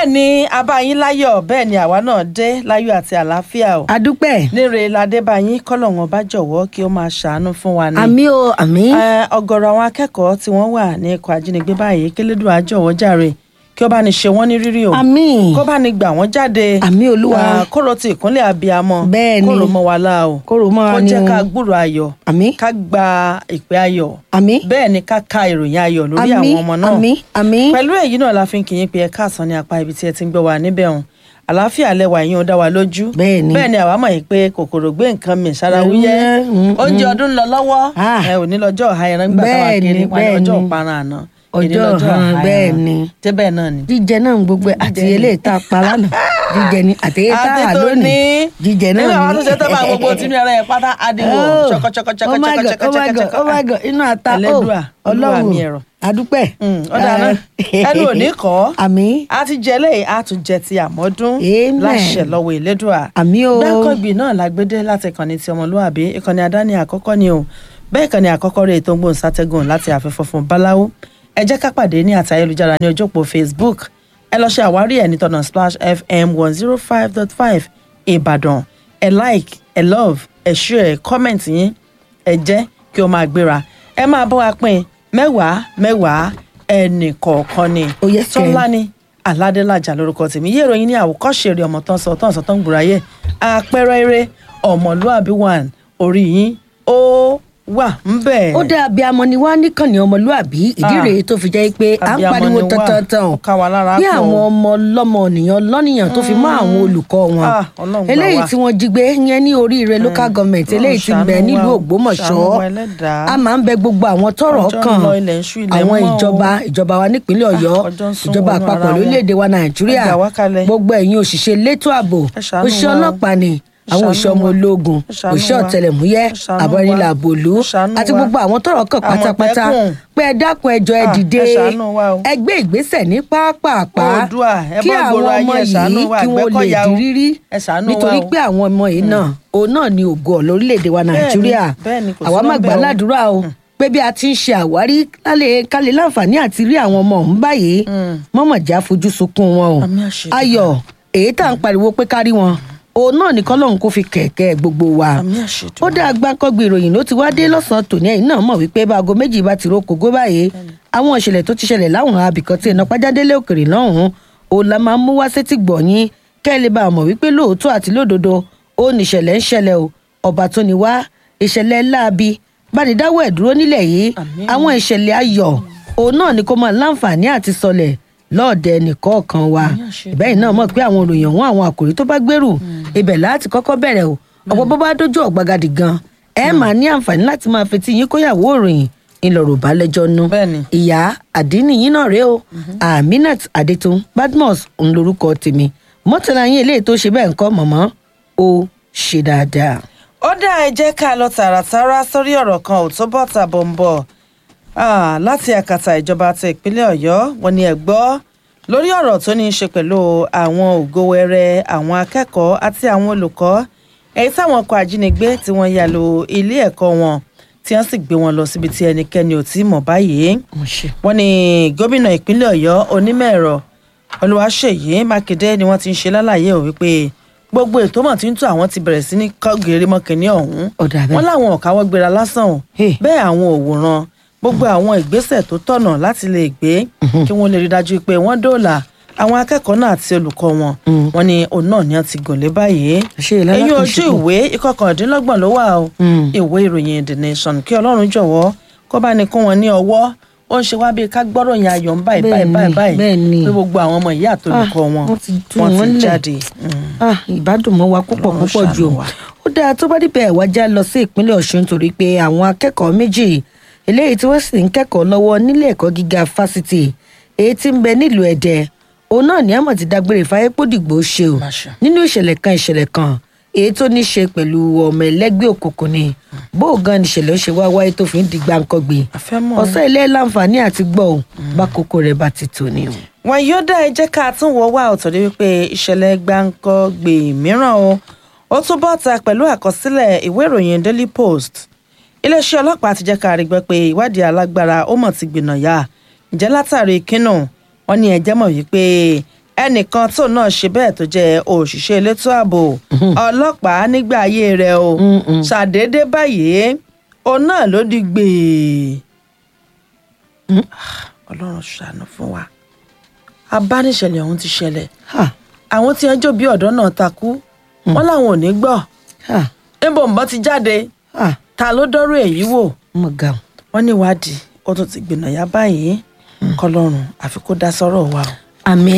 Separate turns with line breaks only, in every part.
ni abáyín láyọ̀ bẹ́ẹ̀ ni àwa náà dé láyọ̀ àti àlàáfíà o
adúpẹ́
níre ládébáyín kọ́lọ̀ wọn bá jọ̀wọ́ kí ó máa ṣàánú fún wa ni.
àmì o àmì
Eh, ọ̀gọ̀rọ̀ àwọn akẹ́kọ̀ọ́ tí wọ́n wà ní ikọ̀ ajínigbé báyìí kélédùn àjọwọ́ jàre kí ó bá ní ṣe wọ́n ní rírí o
àmì
kó bá ní gbà wọ́n jáde
Àmì Olúwa.
Ah, kóró ti ìkúnlẹ̀ abiyamọ
Bẹ́ẹ̀ ni.
kóró mọ́ wa lá o
kóró mọ́
kó
wa ni
jẹ́
o
ká gbúrò ayọ̀
àmì
ká gba ìpè ayọ̀
àmì
bẹ́ẹ̀ ni ká ka ìròyìn ayọ̀ lórí
àmì
àwọn ọmọ náà
àmì àmì
pẹ̀lú èyí náà la fi ń kí yín pé ẹ káàsán ní apá ibi tí ẹ ti ń gbọ́ wa níbẹ̀ hàn àlàáfíà lẹwà yín ó dá wa lójú
Bẹ́ẹ̀ ni.
bẹ́ẹ̀ ni àwa mọ̀ yìí pé kòkòrò gbé nǹkan mì sára wúyẹ́
Mm, mm,
oúnjẹ ọdún ń lọ lọ́wọ́
Ah.
ẹ ò ní lọ́jọ́ ọ̀ha ẹran gbà táwa
Bẹ́ẹ̀ ni,
kiri wọn ní
bẹ́ẹ̀
ọjọ́
ni.
ìparun àná
Ọjọ́
èní lọ́jọ́
ọ̀hán,
ọ̀ha
bẹ́ẹ̀
ẹran.
ni.
ṣé bẹ́ẹ̀ náà ni.
jíjẹ náà ń gbogbo ẹ̀ àti eléyìí tá a pa lánàá jíjẹ ni àti èyí tá a hà
tó
lónìí
ní
jíjẹ náà
nínú àwọn tó
ni.
ṣe tó bá gbogbo tí mi ara ẹ̀ pátá adiwo
Oh,
ṣọkọṣọkọṣọkọ
oh my God, oh my God, oh my God, inú ata ó
Ẹlẹ́dùà, Olúwa mi ẹ̀rọ.
adúpẹ́
Mm, ó dáná ẹnu ò ní kọ́
àmì
a ti jẹ lẹ́yìn a tún jẹ ti àmọ́dún
Amen.
láṣẹ lọ́wọ́ ìlédùà
àmì o
dákọ̀gbì náà lágbédé láti ìkànnì ti ọmọlúwàbí ìkànnì àdáni àkọ́kọ́ ni o bẹ́ẹ̀ ìkànnì àkọ́kọ́ rẹ̀ tó ń gbóhùn sátẹ́gùn láti àfẹ́fọ́ fún báláwo ẹ jẹ́ ká pàdé ní àti ayélujára ní ojú òpó facebook ẹ lọ ṣe àwárí ẹ̀ ní tọ̀nà splash fm one zero five dot five ìbàdàn ẹ like ẹ love ẹ share ẹ comment yín ẹ jẹ́ kí o máa gbéra ẹ máa bọ́ wa pín mẹ́wàá mẹ́wàá ẹnì kọ̀ọ̀kan ni
Oh, yes, sir.
tọ́lá ni aládélájà lórúkọ tèmi yé ìròyìn ní àwòkọ́ṣe eré ọmọ tán sọ tán sọ tán gbùráyè àpẹẹrẹ eré ọmọlúàbí one orí yín ó wà ń bẹ̀.
ó dá abiyamọ ni wá níkànnì ọmọlúàbí ìdí
Ah.
rèé tó fi jẹ́ pé à ń
Abiyamọ
pariwo
ni wá,
tantantan
ó ká wa lára
bí
pọ̀.
àwọn ọmọ ọlọ́mọ ènìyàn lọ́nìyàn tó fi mọ́ àwọn olùkọ́ wọn
Ah, Ọlọ́run gbà
eléyìí
wá.
tí wọ́n jí gbé yẹn ní oríire local government
Ọlọ́run
eléyìí tí ń bẹ
ṣàánú
nílùú
wa o,
Ògbómọ̀ṣọ́
ṣàánú wa ẹlẹ́dàá.
a máa ń bẹ gbogbo àwọn tọ́rọ̀
Ọjọ́ ń
kàn
lọ, ilẹ̀ ń ṣú, ilẹ̀ ń
àwọn
mọ́ o.
ìjọba ìjọba wa nípínlẹ̀ Ọ̀yọ́
Ah, ọjọ́ ń sún
ìjọba
wọnú
àpapọ̀
ara wọn.
lórílẹ̀‐èdè wa Nàìjíríà
Ẹ gbà wá kalẹ̀.
gbogbo ẹ̀yin òṣìṣẹ́ elétò ààbò
Ẹ ṣàánú
òṣìṣẹ́
wa o.
ọlọ́pàá ni
Ẹ
àwọn
ṣàánú
òṣìṣẹ́ ọmọ
wa.
ológun
Ẹ ṣàánú
òṣìṣẹ́
wa.
ọ̀tẹlẹ̀múyẹ́
Ẹ ṣàánú wa.
àbọ̀rìnlá àbòlú
Ẹ ṣàánú
àti
wa.
gbogbo àwọn tọ́rọ̀ kàn pátápátá
Àmọ̀tẹ́kùn.
pé ẹ dákun ẹjọ́ ẹ
Ah,
dìde
ẹ ṣàánú wa o.
ẹ gbé ìgbésẹ̀ ní pápápá
Oòduà, ẹ
kí
bọ́
àwọn
gbòòrò ayé,
ọmọ
ẹ ṣàánú
yìí
wa,
kí wọ́n lè
Àgbẹ̀kọ̀yà
di
o.
rírí
Ẹ ṣàánú wa
nítorí
o.
pé àwọn ọmọ yìí náà òun náà ni ògo lórílẹ̀‐èdè wa
Bẹ́ẹ̀ni,
Nàìjíríà
bẹ́ẹ̀ni, kò sí
àwa má
lọ́bẹ̀
gbà
o.
ládùúrà o pé bí a ti ń ṣe àwárí kálẹ̀ kálẹ̀ láǹfààní àti rí àwọn ọmọ ọ̀hún báyìí mọ́mọ̀já fojú sunkún wọn o
Àmì àṣẹ
ayọ̀ èyí tá à ń pariwo pé kárí wọn òun náà ní kọ́lọ́hún kó fi kẹ̀kẹ́ gbogbo wa
Àmì àṣẹ
ó dá agbákọ́gbé ìròyìn ló ti wá dé lọ́sàn-án tòní ẹ̀yìn náà mọ̀ wípé báago méjì bá ti ro kògó báyìí àwọn ìṣẹ̀lẹ̀ tó ti ṣẹlẹ̀ láwọn abìkan tí iná pàjádélé òkèrè lọ́hùn-ún òun la máa ń mú wá sétí gbọ̀nyìn kẹ́ ẹ lè bá a mọ̀ wípé lóòótọ́ àti lódodo ó ní ìṣẹ̀lẹ̀ ń ṣẹlẹ̀ o ọba tó ní wá ìṣẹ̀lẹ̀ láabi bánidáwọ̀ ẹ̀ dúró nílẹ̀ yìí
Àmín.
àwọn ìṣẹ̀lẹ̀ ayọ̀ òun náà ni kó máa láǹfààní àti sọlẹ̀ lọ́ọ̀dẹ nìkọ̀ọ̀kan wa
Àmín àṣẹ.
ìbẹ́yìn náà mọ̀ pé àwọn òròyìn ọ̀hún àwọn àkòrí tó bá gbèrú ibẹ̀ láti kọ́kọ́ bẹ̀rẹ̀ o ọ̀pọ̀ bó bá dójú ọ̀gbagadì gan ẹ máa ní àǹfààní láti máa fetí yín kóyàwó òròyìn ńlọrọ̀ bá lẹ́jọ́ nú
Bẹ́ẹ̀ni.
ìyá àdínì yín náà rèé o aminat adetun badmus ń lorúkọ tèmi mọ́tàlá yín eléyìí tó ṣe bẹ́ẹ̀ ń kọ́ mọ̀mọ́ ó ṣe dáadáa.
ó dá ẹ jẹ́ ká lọ tààràtàrà sórí ọ̀rọ̀ kan ò tó bọ́ tàbọ̀ ń bọ̀ Ah, láti àkàtà ìjọba ti ìpínlẹ̀ ọ̀yọ́ wọn ni ẹ gbọ́ lórí ọ̀rọ̀ tó ní í ṣe pẹ̀lú àwọn ògo wẹrẹ àwọn akẹ́kọ̀ọ́ àti àwọn olùkọ́ èyí táwọn ọkọ̀ ajínigbé tí wọ́n yà lọ ilé ẹ̀kọ́ wọn tí wọ́n sì gbé wọn lọ síbi tí ẹnikẹ́ni ò tí ì mọ̀ báyìí wọ́n ní gómìnà ìpínlẹ̀ ọ̀yọ́ onímọ̀ ẹ̀rọ olùwàṣeyí mákindé ni wọ́n ti ń ṣe lálàyé ò wípé gbogbo ètò mọ̀ tí ń tó àwọn ti bẹ̀rẹ̀ sí ní kọ́gìrì mọ́kìnní ọ̀hún
Ọ̀dà bẹ́ẹ̀.
wọ́n láwọn ò káwọ́ gbéra lásán o
Hey.
bẹ́ẹ̀ àwọn òwòrán gbogbo àwọn ìgbésẹ̀ tó tọ̀nà láti lè gbé kí wọ́n lè rí dájú pé wọ́n dóòlà àwọn akẹ́kọ̀ọ́ náà àti olùkọ́ wọn wọ́n ní òun náà ni wọ́n ti gùn lé báyìí
Ṣé ìlànà
ẹ̀yìn
kan
ojú
ṣubú?
ìwé ìkọkàndínlọ́gbọ̀n ló wà o
Mm.
ìwé ìròyìn the nation kí ọlọ́run jọ̀wọ́ kó bá ní kún wọn ní ọwọ́ ó ń ṣe wá bíi ká gbọ́rọ̀ yẹn ayọ̀ ń báyìí báyìí
Bẹ́ẹ̀ni,
báyìí báyìí
bẹ́ẹ̀ni.
pé gbogbo àwọn ọmọ ìyá àtolùkọ́
Ah,
wọn
wọ́n ti tú
wọ́n
wọn
ti
lẹ̀.
jáde. Mm.
Ah, ìbádùn mọ́ wa púpọ̀
Ọlọ́run
púpọ̀ jù
ṣàánú
o
wa.
ó dáa tó bá dìbẹ̀ ẹ̀wá já lọ sí ìpínlẹ̀ ọ̀ṣun torí pé àwọn akẹ́kọ̀ọ́ méjì eléyìí tí wọ́n sì ń kẹ́kọ̀ọ́ lọ́wọ́ nílé ẹ̀kọ́ gíga fásitì èyí tí ń bẹ nílùú ẹ̀dẹ́ òun náà ní àmọ̀ ti dágbére fáyé pódìgbò ṣe o
Máṣe.
nínú ìṣẹ̀lẹ̀ kan ìṣẹ̀lẹ̀ kan èyí tó ní ṣe pẹ̀lú ọmọ ẹlẹ́gbẹ́ òkùnkùn ni bó o gan ìṣẹ̀lẹ̀ ó ṣe wá wáyé tó fi ń di gbàǹkangbè
A fẹ́ mọ̀.
ọ̀sẹ̀ ilé láǹfààní àti gbọ́ ò bá kókó rẹ̀ bá ti tò ní o.
wọn yóò dá ẹ jẹ́ ká tún wọ wá ọ̀tọ̀ dé wípé ìṣẹ̀lẹ̀ gbáǹkọ́gbè mìíràn o ó tún bọ́ ta pẹ̀lú àkọsílẹ̀ ìwé ìròyìn daily post iléeṣẹ́ ọlọ́pàá ti jẹ́ ká rí gbọ́ pé ìwádìí alágbára ó mọ̀ ti gbìnà yá ǹjẹ́ látàrí kínú wọn ní ẹ̀jẹ̀ mọ̀ wípé ẹnìkan tó náà ṣe bẹ́ẹ̀ tó jẹ́ òṣìṣẹ́ elétò ààbò ọlọ́pàá nígbà ayé rẹ̀ o
Mm-mm.
ṣàdédé báyìí òun náà ló di gbèè
Mm.
ọlọ́run ṣàánú fún wa abániṣẹ̀lẹ̀ ọ̀hún ti ṣẹlẹ̀
Ha,
àwọn tí wọ́n jó bí ọ̀dọ́ náà takú wọ́n làwọn ò ní gbọ́
ha,
níbo ń bọ́ ti jáde
ha.
ta ló dọ́rọ̀ èyí wò
mo ga ọ.
wọ́n ní ìwádìí ó tún ti gbìnà yá báyìí kọlọ́run àfi kó dá sọ́rọ̀ wa o.
àmì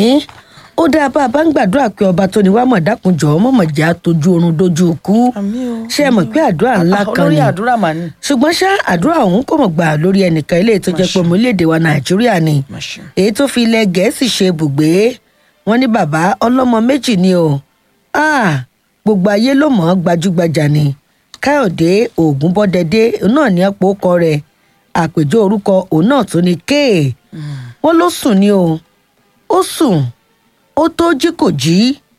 ó dáa bá a bá ń gbàdúrà pé ọba tó ní wàá mọ̀ dákunjọ́ mọ̀mọ̀ jẹ́ àtọ́jú oorun dojú ikú
àmín o.
ṣé ẹ mọ̀ pé àdúrà ńlá
Ah,
kan
olórí
ni
àdúrà mà ní.
ṣùgbọ́n ṣá àdúrà ọ̀hún kò mọ̀ gbà lórí ẹnìkan ilé tó jẹ́ pé ọmọ orílẹ̀-èdè wa nàìjíríà ni
Masha.
èyí tó fi ilẹ̀ gẹ̀ẹ́sì ṣe ibùgbé wọn ní bàbá ọlọ́mọ méjì ni o Ah, gbogbo ayé ló mọ̀ ọ́ gbajúgbajà ni káyọ̀dé ògúnbọ́dẹdé náà ní ọ̀pọ̀ ọkọ rẹ̀ àpèjọ orúkọ òun náà tó ní kéè wọn ló sùn ni o ó sùn ó tó jí kò jí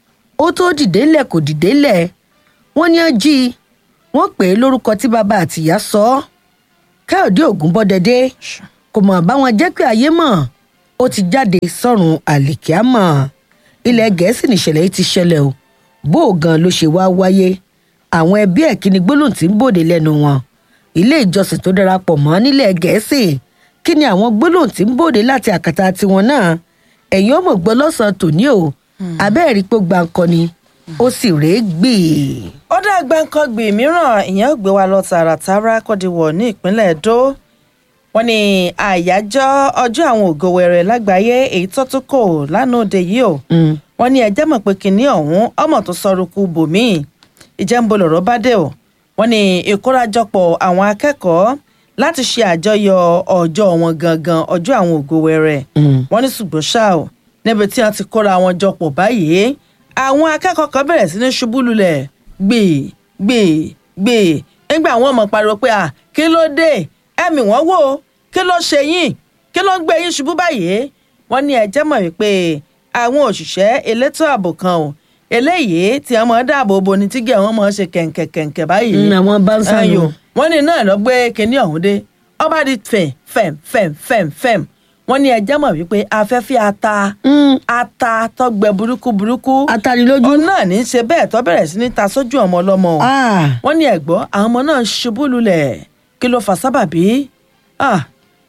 ó tó dìde lẹ̀ kò dìde lẹ̀ wọ́n ní ó jí i wọ́n pè é lórúkọ tí bàbá àtìyá sọ ọ́ káyọ̀dé ògúnbọ́dẹdé
Masha.
kò mọ̀ báwọn jẹ́ pé ayé mọ̀ ó ti jáde sọ́run àlìkíámọ̀ ilẹ̀ gẹ̀ẹ́sì nìṣẹ̀lẹ̀ yìí ti ṣẹlẹ̀ o bó o gan ló ṣe wá wáyé àwọn ẹbí ẹ̀ kí ni gbólóhùn tí ń bòde lẹ́nu wọn ilé ìjọsìn tó darapọ̀ mọ́ nílẹ̀ gẹ̀ẹ́sì kí ni àwọn gbólóhùn tí ń bòde láti àkàtà tiwọn náà ẹ̀yin ọmọ gbọ́ lọ́sàn-án tòní o abẹ́ẹ̀rí pé gbàǹkan ni ó sì rèé gbì
ó dá gbáǹkọ́gbì mìíràn ìyẹn ò gbé wa lọ tààràtàrà kọ́díwọ̀ ní ìpínlẹ̀ Ẹdó wọ́n ní àyájọ́ ọjọ́ àwọn ògo wẹrẹ lágbàáyé èyí tó tún kò lánàá òde yìí o wọ́n ní ẹjẹ́ mọ̀ pé kìnìún ọ̀hún ọmọ tó sọrùkù bòmíì ìjẹ́ ń bo lọ̀rọ̀ bá dé o wọ́n ní ìkórajọpọ̀ àwọn akẹ́kọ̀ọ́ láti ṣe àjọyọ̀ ọjọ́ wọn gangan ọjọ́ àwọn ògo wẹrẹ wọ́n ní ṣùgbọ́n ṣá o níbi tí wọ́n ti kóra wọn jọpọ̀ báyìí àwọn akẹ́kọ̀ọ́ kan bẹ̀rẹ̀ sí ní ṣubú lulẹ̀ gbè gbè gbè nígbà wọn mọ̀ pariwo pé à kí ló dé ẹ̀mí wọn wò ó kí ló ṣe yín kí ló ń gbé yín ṣubú báyìí wọ́n ní ẹjẹ́ mọ̀ wípé àwọn òṣìṣẹ́ elétò ààbò kan o eléyìí tí wọ́n máa dáàbò bo ni tígẹ̀ wọn máa ṣe kẹ̀ǹkẹ̀kẹ̀ǹkẹ̀ báyìí
Mm, àwọn báńsà nù.
Ayò, wọ́n ní náà lọ gbé kinní ọ̀hún dé ọba di fẹ̀m fẹ̀m fẹ̀m fẹ̀m fẹ̀m wọ́n ní ẹjẹ́ mọ̀ wípé afẹ́fẹ́ ata ata tọgbẹ burúkú burúkú
atanilójú
òun náà ní í ṣe bẹ́ẹ̀ tó bẹ̀rẹ̀ sí ní ta sójú ọmọ ọlọ́mọ o
Ah,
wọ́n ní ẹ̀gbọ́ àwọn ọmọ náà ṣubú lulẹ̀ kí ló fà sábàbí Ah,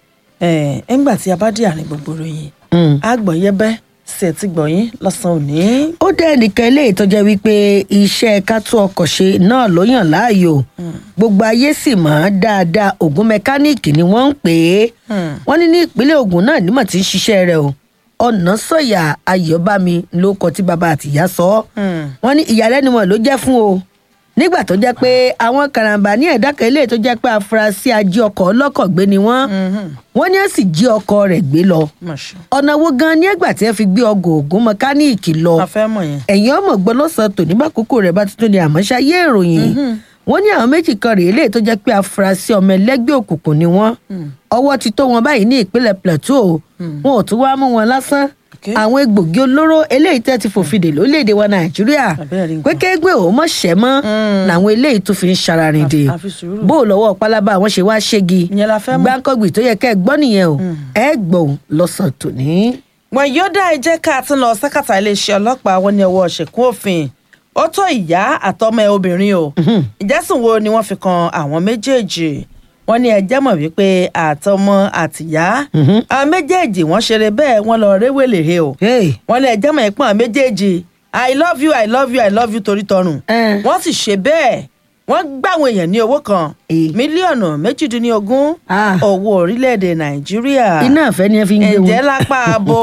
ẹ̀ ńgbà tí a bá dé àárín gbogbo ròyìn
mm.
àgbọ̀yẹ́bẹ́ sí ẹ̀ ti gbọ̀yìn lọ́sàn-án òní.
ó dẹ́ ẹnìkan eléyìí tó jẹ́ wípé iṣẹ́ kátó ọkọ̀ ṣe náà ló yàn láàyò gbogbo ayé sì mọ̀ ọ́n dáadáa ògùn mẹkáníìkì ni wọ́n ń pè é
Hmm.
wọ́n ní ní ìpínlẹ̀ Ògùn náà nímọ̀ tí ń ṣiṣẹ́ rẹ̀ o ọ̀nà sọ̀yà ayọ̀bámi ló kọ tí bàbá àtìyá sọ ọ́
Hmm.
wọ́n ní ìyàlẹ́nu wọn ló jẹ́ fún o nígbà tó jẹ́ pé àwọn karambà ní ẹ̀dá kan eléyìí tó jẹ́ pé afurasí ají ọkọ̀ ọlọ́kọ̀ gbé ni wọ́n
Mhm.
wọ́n ní ó sì jí ọkọ̀ rẹ̀ gbé lọ
Masha.
ọ̀nà wo gan ni ẹgbà tí ẹ fi gbé ọgọ̀ ògùn mẹkáníìkì lọ
a fẹ́ mọ̀ yẹn.
ẹ̀yin ọmọ gbọ́ lọ́sàn-án tòní bá kókó rẹ̀ bá tuntun ni àmọ́ ṣayé ìròyìn wọ́n ní àwọn méjì kan rèé lè tó jẹ́ pé afurasí ọmọ ẹlẹ́gbẹ́ òkùnkùn ni wọ́n ọwọ́ ti tó wọn báyìí ní ìpínlẹ̀ Plateau wọn ò tún wá mú wọn lásán
Okay.
àwọn egbògi olóró eléyìí tẹ́ ti fòfin dè lórílẹ̀‐èdè wa Nàìjíríà
Àbẹ́rẹ́ rí nǹkan.
pé kéégbé òun mọ̀ ṣẹ́ mọ́ làwọn eléyìí tó fi ń ṣararin dè
A- a fi sùúrù.
bó o lọ́wọ́ pálábá àwọn ṣe wá ṣégi
Ìyẹn la fẹ́ mọ̀.
gbáǹkọ́gbì tó yẹ kẹ́ ẹ gbọ́ nìyẹn o ẹ gbọ́ lọ́sàn-án tòní.
wọn yóò dá ẹjẹ ká tún lọ sákàtà iléeṣẹ́ ọlọ́pàá wọn ní ọwọ́ ṣèkún òfin ó tó ìyá àtọmọ ẹ obìnrin o ìjẹsùn wo ni wọ́n fi kan àwọn méjèèjì wọ́n ní ẹjẹ mọ̀ wípé àtọmọ àtìyá àwọn méjèèjì wọ́n ṣeré bẹ́ẹ̀ wọ́n lọ réwèlè he o
Hey.
wọ́n ní ẹjẹ mọ̀ ẹpọn méjèèjì i love you i love you i love you torí tọrùn
Eh.
wọ́n sì ṣe bẹ́ẹ̀ wọ́n gbà àwọn èèyàn ní owó kan
Eh.
mílíọ̀nù méjìdínlógún
Ah.
owó orílẹ̀-èdè nàìjíríà
iná àfẹ́ ni ẹ fi ń gbé wọn.
ǹjẹ́ lápá abo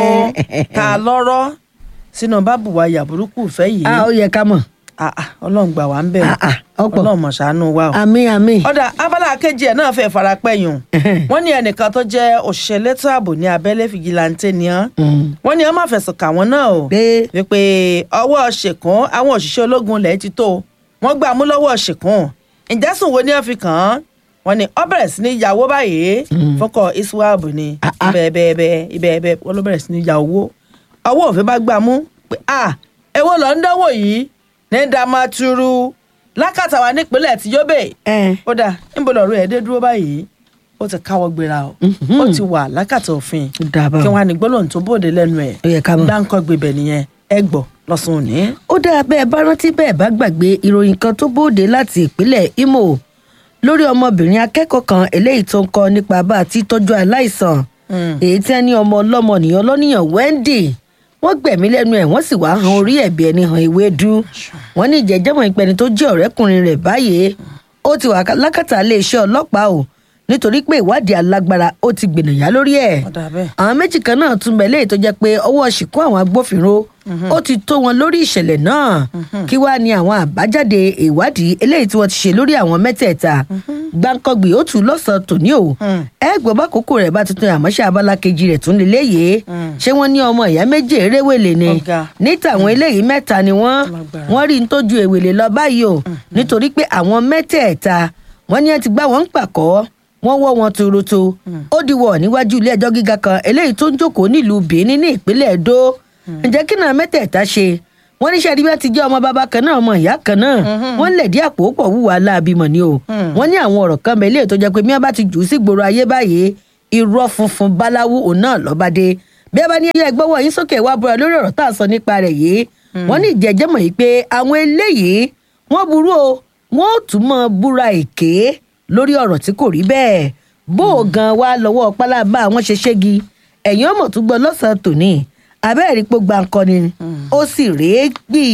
ta lọ́rọ́ sínú bábùwà yàbúrúkú ìfẹ́ yìí
a ó yẹ ká mọ̀.
Ah, ah, ọlọ́run gbà wá ń bẹ̀
Ah, ah, ọ̀pọ̀.
ọlọ́run mọ̀ ṣàánú wa o.
àmì àmì.
ọ̀dà abala kejì ẹ̀ náà fẹ́ fara pẹ́yùn wọ́n ní ẹnìkan tó jẹ́ òṣìṣẹ́ elétò ààbò ní abẹ́lé fìgìláńtẹ́ ni án
Mm.
wọ́n ní wọ́n máa fẹ̀sùn kà wọ́n náà o
pé
wípé ọwọ́ ṣèkún àwọn òṣìṣẹ́ ológun ilẹ̀ ti tó wọ́n gbà mú lọ́wọ́ ṣèkún ìjẹ́sùn wo ni wọ́n fi kàn án wọ́n ní ó bẹ̀rẹ̀ sí ní yàwó báyìí fọkọ̀ iswab ni
Ah, ah.
ibẹ̀ẹ̀bẹ̀ ibẹ̀ẹ̀bẹ̀ wọ́n ló bẹ̀rẹ̀ sí ní ya owó ọwọ́ òfin bá gbà mú pé à èwo lọ ń dánwò yìí ní damaturu lákàtà wa nípínlẹ̀ tí yóò bẹ̀
ẹ
ó dà níbo lọ́rọ̀ ẹ̀ dé dúró báyìí ó ti káwọ́ gbéra o ó ti wà lákàtà òfin
Ó dáa báwọn.
kí wọ́n á ní gbólóhùn tó bòde lẹ́nu ẹ̀
Ó yẹ ká mọ̀.
dáńkọ́ gbébẹ̀ nìyẹn ẹ gbọ́ lọ́sùn òní.
ó dáa bẹ́ẹ̀ bá rántí bẹ́ẹ̀ bá gbàgbé ìròyìn kan tó bóde láti ìpínlẹ̀ imo lórí ọmọbìnrin akẹ́kọ̀ọ́ kan eléyìí tó ń kọ́ nípa bá a ti tọ́jú aláìsàn èyí tí wọ́n ní ọmọ ọlọ́mọ nìyàn lọ́nìyàn wendy wọ́n gbẹ̀mí lẹ́nu ẹ̀ wọ́n sì wá han orí ẹ̀bí ẹni han ewédú wọ́n ní ìjẹ́jẹ́mọ̀ ìpẹni tó jẹ́ ọ̀rẹ́kùnrin rẹ̀ báyìí ó ti wà lákàtà iléeṣẹ́ ọlọ́pàá o nítorí pé ìwádìí alágbára ó ti gbìnàyà lórí ẹ̀
Ó dà bẹ́ẹ̀.
àwọn méjì kan náà tún bẹ̀ léyìí tó jẹ́ pé ọwọ́ ṣìkú àwọn agbófinró ó ti tó wọn lórí ìṣẹ̀lẹ̀ náà kí wàá ní àwọn àbájáde ìwádìí eléyìí tí wọ́n ti ṣe lórí àwọn mẹ́tẹ̀ẹ̀ta gbáǹkọ́gbì ó tù lọ́sàn-án tòní o ẹ gbọ́ bá kókó rẹ̀ bá tuntun àmọ́ṣẹ́ abala kejì rẹ̀ tún lélẹ́yìí ṣé wọ́n ní ọmọ ìyá méjì eréwèlé ni
Ọ̀gá.
ní tàwọn eléyìí mẹ́ta ni wọ́n
Lágbára.
wọ́n rí n tó ju èwèlé lọ báyìí o nítorí pé àwọn mẹ́tẹ̀ẹ̀ta wọ́n ní ẹ ti gbá wọn ń pàkọ́ wọ́n wọ́ wọn tuurutu ó di wọ̀ níwájú ilé ẹjọ́ gíga kan eléyìí tó ń jókòó nílùú benin ní ìpínlẹ̀ edo ǹjẹ́ kí náà mẹ́tẹ̀ẹ̀ta ṣe wọ́n ní sẹ́ẹ̀dí bí wọ́n ti jẹ́ ọmọ bàbá kan náà ọmọ ìyá kan náà wọ́n lè dí àpò pọ̀ wúwa láàbímọ ni o wọ́n ní àwọn ọ̀rọ̀ kan mẹ́lẹ́ tó jẹ́ pé bí wọ́n bá ti jù ú sí gbòòrò ayé báyìí irọ́ funfun báláwú òun náà lọ́ba dé bí ẹ bá ní ẹyẹ gbọ́wọ́ yín sókè wá búra lórí ọ̀rọ̀ tá à ń sọ nípa rẹ̀ yìí wọ́n ní ìjẹ́jẹ́ mọ̀ yìí pé àwọn eléyìí wọ́n burú o wọ́n ó tún mọ́ búra èké lórí ọ̀rọ̀ tí kò rí bẹ́ẹ̀ bó o gan wa lọ́wọ́ pálábá àwọn ṣe ṣégi ẹ̀yìn ọmọ tó gbọ́ lọ́sàn-án tòní abẹ́rẹ́ pé gbàǹkọ́ni ó sì rèé gbì.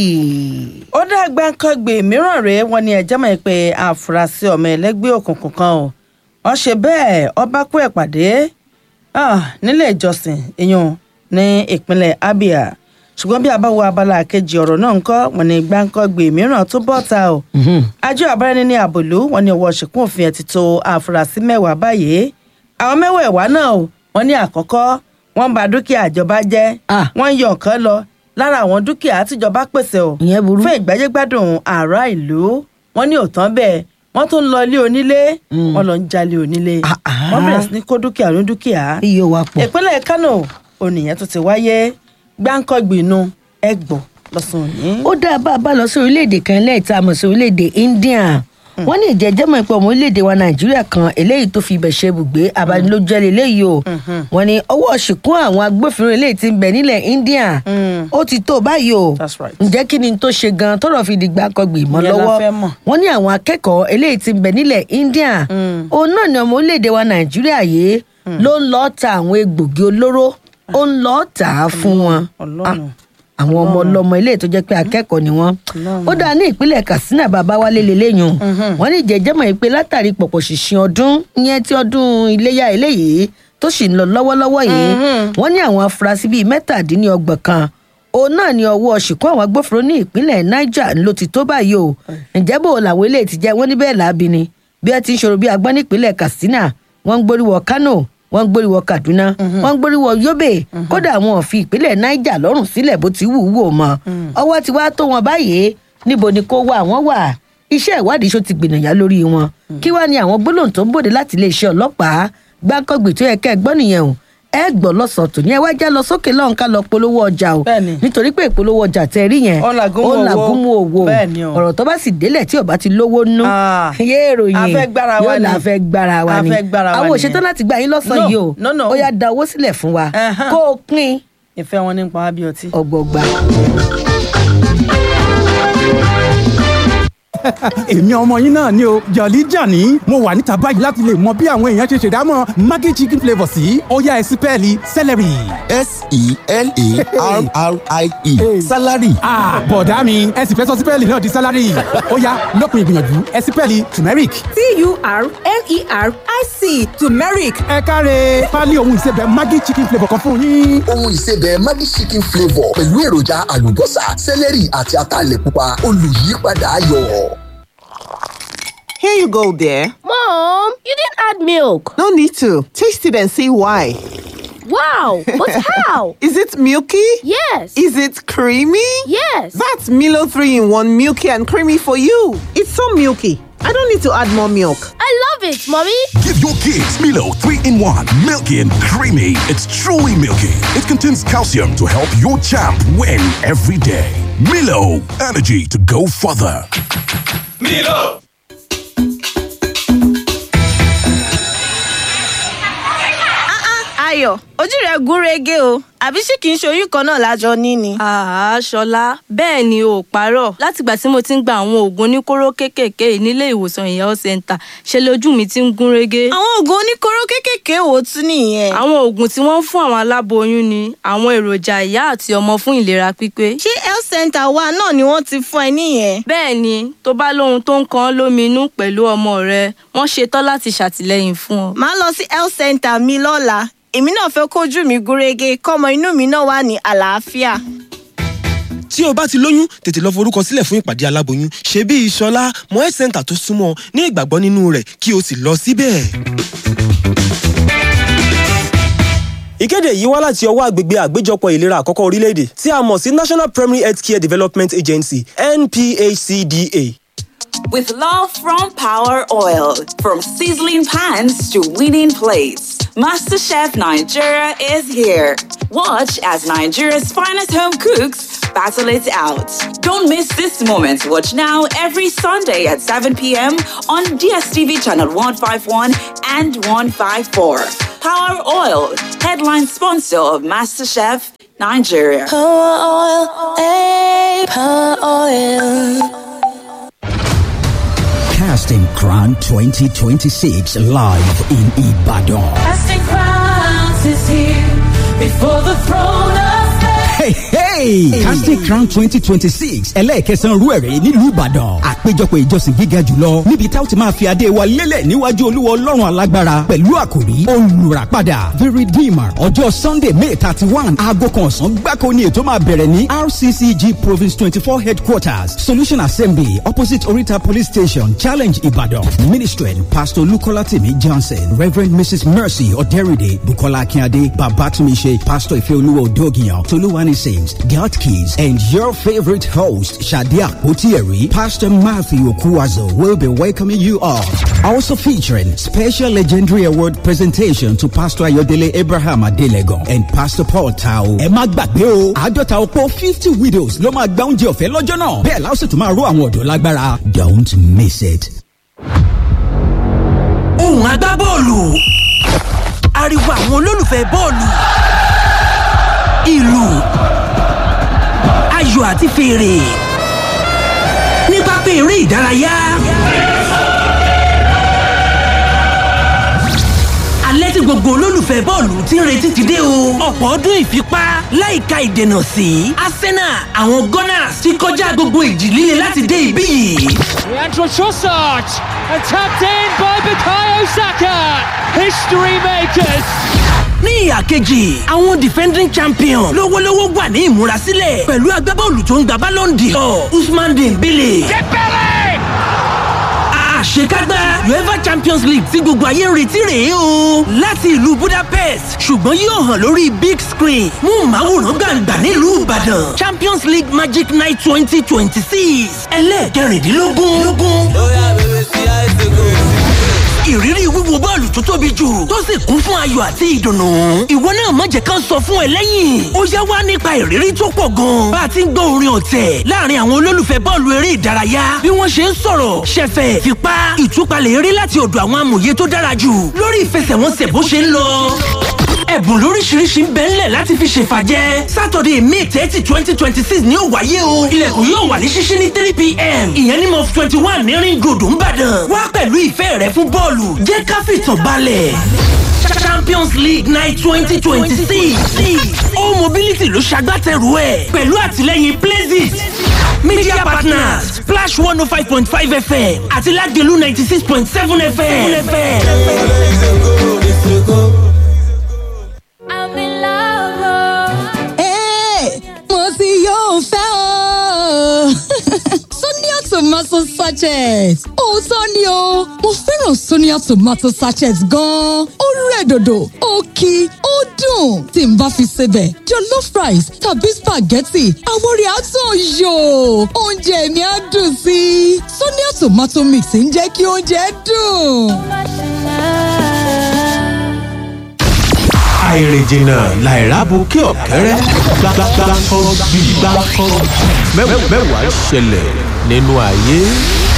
ó dá gbáǹkọ́gbè mìíràn rèé wọn ni ẹ̀jẹ̀ mọ̀ pé àfúrásì ọmọ ẹlẹ́gbẹ́ òkùnkùn kan o wọ́n ṣe bẹ́ẹ̀ ọba kú ẹ̀ pàdé ah, nílé ìjọsìn ìyún ní ìpínlẹ̀ abia ṣùgbọ́n bí a bá wo abala kejì ọ̀rọ̀ náà ńkọ́ wọn ni gbáǹkọ́gbè mìíràn tó bọ́ ta o àjọ àbárẹ́ni ní àbòlú wọn ni ọwọ́ ṣìkún òfin ẹ̀ ti tó àfúrásì mẹ́wàá báyìí àwọn mẹ́wẹ̀ẹ̀wá náà o wọn ní àkọ́kọ́ wọ́n bà dúkìá ìjọba jẹ́
Ah.
wọ́n yọ nǹkan lọ lára àwọn dúkìá tíjọba pèsè o
ìyẹn burú.
fún ìgbáyégbádùn ará ìlú wọn ní òtán bẹ́ẹ̀ wọ́n tún lọ ilé onílé wọ́n lọ ń jalè onílé
Ah, ah.
wọ́n bẹ̀rẹ̀ sí ní kó dúkìá ní dúkìá
iye wa pọ̀.
ìpínlẹ̀ kánò ònìyàn tó ti wáyé gbáǹkọ́gbìnú ẹgbọ̀ lọ́sùn òní.
ó dáa bá a bá lọ sí orílẹ̀-èdè kan lẹ́ẹ̀ta mọ̀ sí orílẹ̀-èdè india wọ́n ní ìjẹ́jẹ́ mọ̀ pé ọmọ orílẹ̀-èdè wa nàìjíríà kan eléyìí tó fi ibẹ̀ ṣe ibùgbé abanilójẹ́ lélẹ́yìí o wọ́n ní ọwọ́ ṣìkún àwọn agbófinró eléyìí ti ń bẹ nílẹ̀ india ó ti tó báyìí o
That's right.
ǹjẹ́ kí ni tó ṣe gan tọ́rọ̀ fi di gbàǹkangbì mọ́
Ìyẹn la
lọ́wọ́
fẹ́ mọ̀.
wọ́n ní àwọn akẹ́kọ̀ọ́ eléyìí ti ń bẹ nílẹ̀ india òun náà ni ọmọ orílẹ̀-èdè wa nàìjíríà yìí ló ń lọ́ọ́ ta àwọn egbògi olóró ó ń lọ́ọ́ tà á fún wọn
Ọlọ́run.
Ah, àwọn ọmọ ọlọmọ ilé tó jẹ́ pé akẹ́kọ̀ọ́ ni wọ́n ó dáa ní ìpínlẹ̀ katsina babawalé lélẹ́yìn wọ́n ní ìjẹ́jẹ́mọ̀ yìí pé látàrí pọ̀pọ̀ ṣìṣìn ọdún ìyẹn tí ọdún iléyà eléyìí tó sì ń lọ lọ́wọ́lọ́wọ́ yìí wọ́n ní àwọn afurasí bíi mẹ́tàdínlọ́gbọ̀n kan òun náà ni ọwọ́ ṣìkún àwọn agbófinró ní ìpínlẹ̀ niger ló ti tó báyìí o ǹjẹ́ bò làwọn eléyìí ti jẹ́ wọ́n ní bẹ́ẹ̀ láabi ni bí ẹ ti ń ṣòro bí agbọ́n nípínlẹ̀ katsina wọ́n ń gbóríwọ kano wọ́n ń gbóríwọ kaduna wọ́n ń gbóríwọ yobe kódà wọn ò fi ìpínlẹ̀ niger lọ́rùn sílẹ̀ bó ti wù ú wò mọ́ ọwọ́ ti wá tó wọn báyìí níbo ni kó wà wọ́n wà iṣẹ́ ìwádìí ṣó ti gbìnàyà lórí wọn kí wàá ní àwọn gbólóhùn tó ń bòde láti iléeṣẹ́ ọlọ́pàá gbáǹkọ́gbì tó yẹ kẹ́ ẹ gbọ́ nìyẹn o ẹ gbọ́ lọ́sàn-án tòní ẹ wá já lọ sókè lọ́hùn ká lọ polówó ọjà o
Bẹ́ẹ̀ni.
nítorí pé ìpolówó ọjà tẹ rí yẹn
Ó làgúnmu owó.
làgúnmu owó
Bẹ́ẹ̀ni o.
ọ̀rọ̀ tó bá sì délẹ̀ tí ò bá ti lówó nú
Ah.
yé èròyìn
A fẹ́ gbára wa
yóò
ni.
là fẹ́ gbára wa
A
ni
fẹ́ gbára wa
àwọn
nìyẹn.
òṣètò láti gbà yín lọ́sàn-án
No,
yìí o
no, no.
ó yá da owó sílẹ̀ fún wa
Ẹhán.
kó o pín
ìfẹ́ wọn nípa wá bí ọtí.
ọgbọgba.
èmi ọmọ yín náà ni o jọ̀lí jàní mo wà níta báyìí láti lè mọ bí àwọn èèyàn ṣe ṣèdámọ̀ maggi chicken flavour sí ó yá ẹ sí pẹ́ẹ́lí celery.
S-E-L-A-R-R-I-E. Salary.
Ah, bọ̀dá mi ẹ sì fẹ́ sọ sípẹ́ẹ̀lì náà di sálárì ó yá lópin ìgbìyànjú ẹ sípẹ́ẹ̀lì turmeric.
T-U-R-M-E-R-I-C turmeric.
ẹ káre pálí ohun ìsebẹ̀ maggi chicken flavour kan fún yín.
Ohun ìsebẹ̀ Maggi chicken flavour pẹ̀lú èròjà àlùbọ́sà, sẹ́lẹ̀rì àti ataalẹ̀ pupa olùyípadà ayọ̀.
Here you go, dear.
Mom, you didn't add milk.
No need to. Taste it and see why.
Wow, but how?
Is it milky?
Yes.
Is it creamy?
yes.
That's Milo 3 in 1 milky and creamy for you. It's so milky. I don't need to add more milk.
I love it, Mommy.
Give your kids Milo 3 in 1. Milky and creamy. It's truly milky. It contains calcium to help your champ win every day. Milo, energy to go further.
ayọ̀ ojú rẹ̀ gún régé o àbí ṣé kìí ṣe oyún kan náà lájọ ní ni.
àá ṣọlá bẹ́ẹ̀ ni o ò parọ́ látìgbà tí mo ti ń gba àwọn oògùn oníkóró kéékèèké yìí nílé ìwòsàn ìyá health center ṣe lójú mi ti ń gún régé.
àwọn oògùn oníkóró kéékèèké wo tún nìyẹn.
àwọn oògùn tí wọ́n ń fún àwọn aláboyún ni àwọn èròjà ìyá àti ọmọ fún ìlera pípé.
ṣé health center wa náà ni wọ́n ti fún ẹ níyẹn.
bẹ́ẹ̀ ni tó bá lóhun tó ń kan ọ́ lóminú pẹ̀lú ọmọ rẹ wọ́n ṣetán láti ṣàtìlẹ́yìn fún ọ.
màá lọ sí health center mi lọ́la èmi náà fẹ́ kójú mi gúnrégé kọ́mọ inú mi náà wà ní àlàáfíà.
tí o bá ti lóyún tètè lọ forúkọ sílẹ̀ fún ìpàdé aláboyún ṣe bí ìṣọlá mọ health center tó súnmọ́ ní ìgbàgbọ́ nínú rẹ̀ kí o sì lọ síbẹ̀. ìkéde yìí wá láti ọwọ́ àgbègbè àgbéjọpọ̀ ìlera àkọ́kọ́ orílẹ̀-èdè tí a mọ̀ sí national primary health care development agency nphcda.
With love from Power Oil, from sizzling pans to winning plates, MasterChef Nigeria is here. Watch as Nigeria's finest home cooks battle it out. Don't miss this moment. Watch now every Sunday at 7 p.m. on DSTV channel 151 and 154. Power Oil, headline sponsor of MasterChef Nigeria.
Power oil, eh, power oil.
Casting Crown 2026 live in Ibadan.
Casting crowns is here before the throne of
Hey, hey! Casting Crown 2026 ẹlẹ́ẹ̀kẹsàn-án rú ẹ̀rẹ́ nílùú Ìbàdàn. Àpéjọpọ̀ ìjọsìn gíga jùlọ níbi tá ó ti máa fi adé wa lélẹ̀ níwájú Olúwa Ọlọ́run alágbára pẹ̀lú àkòrí olùràpadà The Redeemer ọjọ́ Sunday May thirty one aago kan ọ̀sán gbáko ni ètò máa bẹ̀rẹ̀ ní RCCG Province twenty four headquarters Solution Assembly opposite Orita Police Station Challenge Ibadan. Ministry Pastor Lukola Timi Johnson Reverend Mrs Mercy Oderide Bukola Akínadé Babatunmise Pastor Ifeoluwa Odogiyan Toluwani Sims God Keys and your favorite host Shadia Otieri Pastor Matthew Okuwazo will be welcoming you all. Also featuring special legendary award presentation to Pastor Ayodele Abraham Adelegon and Pastor Paul Tao. Ẹ má gbàgbé o, àádọ́ta ọ̀pọ̀ fifty widows ló máa gba oúnjẹ ọ̀fẹ́ lọ́jọ́ náà. Bẹ́ẹ̀ la ó sì tún máa ró àwọn ọ̀dọ́ lágbára. Don't miss it.
ohùn agbábọ́ọ̀lù ariwo àwọn olólùfẹ́ bọ́ọ̀lù ìlù ayò àti fèrè ní pápá eré ìdárayá. alẹ́ tí gbogbo olólùfẹ́ bọ́ọ̀lù ti ń retí ti dé o. ọ̀pọ̀ ọdún ìfipá láìka ìdènà sí arsenal àwọn gunners ti kọjá gbogbo ìjì líle láti dé ibí yìí.
Leandro Trossard and tapped in by Bukayo Saka. History makers.
ní ìhà kejì àwọn defending champion lówólówó wà ní ìmúrasílẹ̀ pẹ̀lú agbábọ́ọ̀lù tó ń gba ballon d'or usman dembele. àṣekágbá uefa champions league tí gbogbo ayé ń retí rèé o láti ìlú budapest ṣùgbọ́n yóò hàn lórí big screen mú màwòrán gbàǹgbà nílùú ìbàdàn champions league magic night twenty twenty six ẹlẹ́ẹ̀kẹrìndínlógún ìrírí wíwo bọ́ọ̀lù tó tóbi jù tó sì kún fún ayọ̀ àti ìdùnnú. ìwọ náà má jẹ́ ká sọ fún ẹ lẹ́yìn. ó yá wá nípa ìrírí tó pọ̀ gan. bá a ti ń gbọ́ orin ọ̀tẹ̀ láàrin àwọn olólùfẹ́ bọ́ọ̀lù eré ìdárayá bí wọ́n ṣe ń sọ̀rọ̀ ṣẹ̀fẹ̀ fipá ìtúpalẹ̀ eré láti ọ̀dọ̀ àwọn amòye tó dára jù lórí ìfẹsẹ̀wọnsẹ̀ bó ṣe ń lọ ẹ̀bùn lóríṣiríṣi ń bẹ ńlẹ̀ láti fi ṣèfàjẹ́ sátọ̀dẹ̀ may thirty twenty twenty six ni ó wáyé o ilẹ̀kùn yóò wà ní ṣíṣí ní three pm ìyẹn ní mọ́f twenty one ní ring road ńbàdàn wá pẹ̀lú ìfẹ́ rẹ fún bọ́ọ̀lù jẹ́ ká fìtàn balẹ̀ champions league night twenty twenty six all mobility ló ṣagbátẹrù ẹ̀ pẹ̀lú àtìlẹ́yìn places media partners splash one oh five point five fm àti lagelu ninety six point seven fm.
I'm in love.
Hey, mo ti yóò fẹ́ o. Sonia tomato sachet. Òótọ́ ni o, mo fẹ́ràn Sonia tomato sachet gan-an. Ó rẹ̀ dòdò, ó kí, ó dùn. Tí n bá fi sebẹ̀, jollof rice tàbí spaghetti, àwọn rẹ̀ á tàn yò. Oúnjẹ mi á dùn sí i. Sonia tomato mix ń jẹ́ kí oúnjẹ dùn.
àìrìnjìnà làìrábù kí ọ̀kẹ́rẹ́ gbàgbàgbà kan bí gbàkan mẹ́wàá ṣẹlẹ̀ nínú ayé.